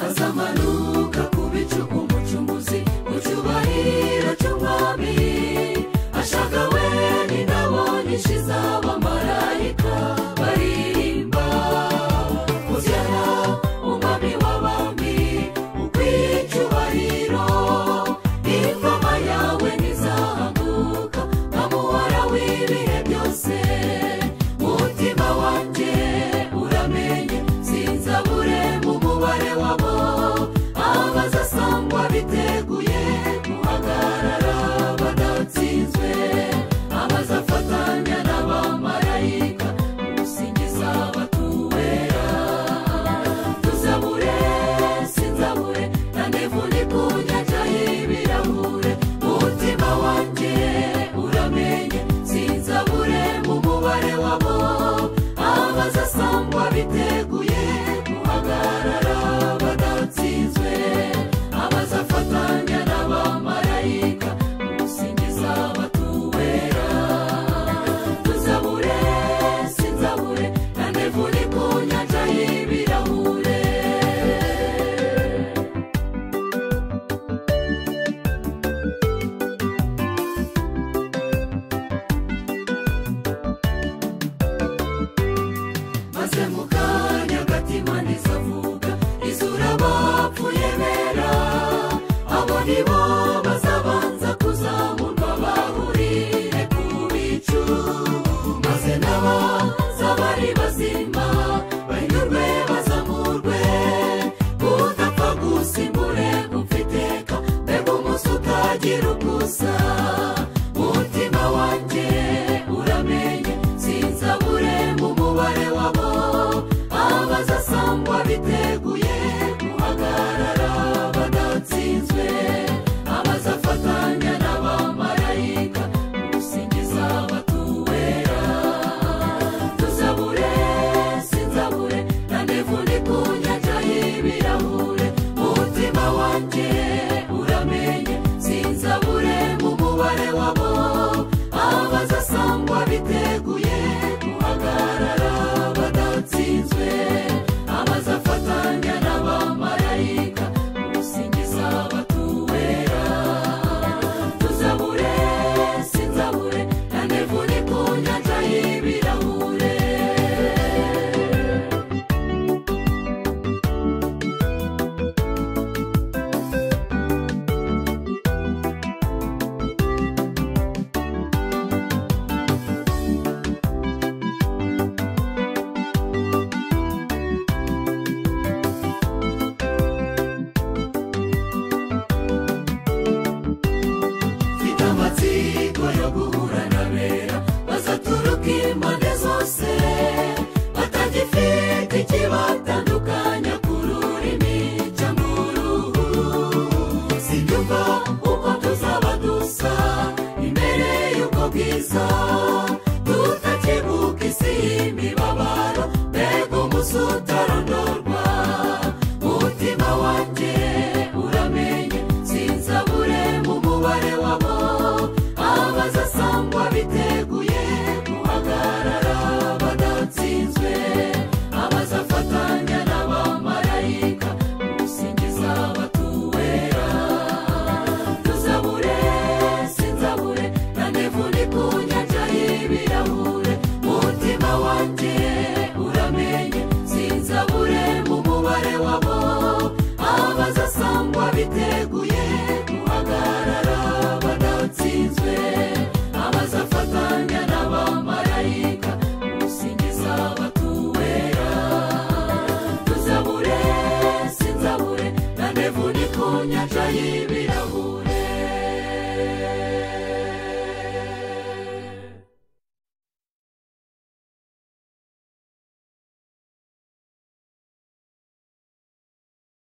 azamanuka ku bicu umucunguzi mu cyubahiro cy'umwami ashaka we n'ingabo nyinshi z'abamarayika baririmba kuziana umwami w'abami ukwiye icyubahiro ingoma yawe ntizahanuka nka muhora w'ibihe byose umutima wanjye uramenye sinzabure mu mubare wabo abazasangwa biteguye guhagarara badatsinzwe abazafatanya n'abamarayika gusingiza abatuwera tuzabure sinzabure kandi mvuniko nyajyaho ibirahure umutima wanjye uramenye sinzabure mu mubare wabo abazasangwa biteguye guhagarara badatsinzwe abazafatanya n'abamarayika gusingiza abatuwera tuzabure sinzabure kandi mvuniko nyajyaho ibirahure maze mu kanya agatima ntizavuga izura bapfuye bera abo ni bo bazabanza kuzamurwa bahurire ku bicu maze n'abazabari bazima bahindurwe bazamurwe udapfa gusimbure gupfa iteka mbega umunsi utagira ukusa umutima wanjye uramenye sinzabure mu mubare wabo abazasangwa biteguye guhagarara badatsinzwe abazafatanya n'abamarayika gusingiza abatuwera tuzabure sinzabure kandi mvuniko nyajyaho ibirahure umutima wanjye uramenye sinzabure mu mubare wabo abazasangwa biteguye guhagarara badatsinzwe abazafatanya n'abamarayika gusingiza abatuwera tuzabure sinzabure kandi mvuniko nyajyaho ibirahure mfite amatsiko yo guhura na bera bazaturuka impande zose batagifite ikibatandukanya ku rurimi cyangwa uruhu sibyumva uko tuzaba dusa imbere y'ubwo bwiza